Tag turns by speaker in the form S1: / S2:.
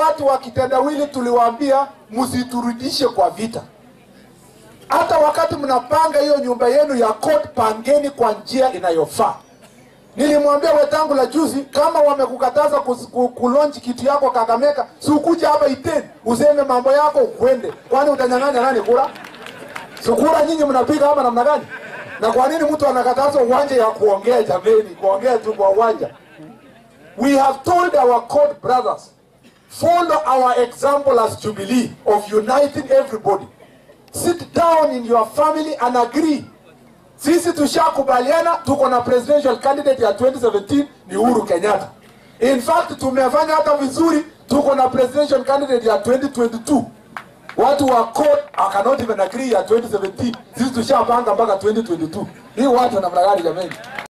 S1: watu wa kitendawili tuliwaambia msiturudishe kwa vita. Hata wakati mnapanga hiyo nyumba yenu ya court, pangeni kwa njia inayofaa. Nilimwambia wetangu la juzi, kama wamekukataza kus- ku- kulonchi kitu yako Kakamega, si ukuja hapa Iten useme mambo yako ukwende, kwani utanyang'anya nani kura? Sukura nyinyi mnapiga hapa namna gani? Na kwa nini mtu anakataza uwanja ya kuongea? Jameni, kuongea tu kwa uwanja. We have told our court brothers, follow our example as Jubilee of uniting everybody. Sit down in your family and agree. Sisi tushakubaliana tuko na presidential candidate ya 2017 ni Uhuru Kenyatta. In fact tumefanya hata vizuri, tuko na presidential candidate ya 2022. Watu wa court I cannot even agree ya 2017. Sisi tushapanga mpaka 2022. Hii watu namna gani jameni?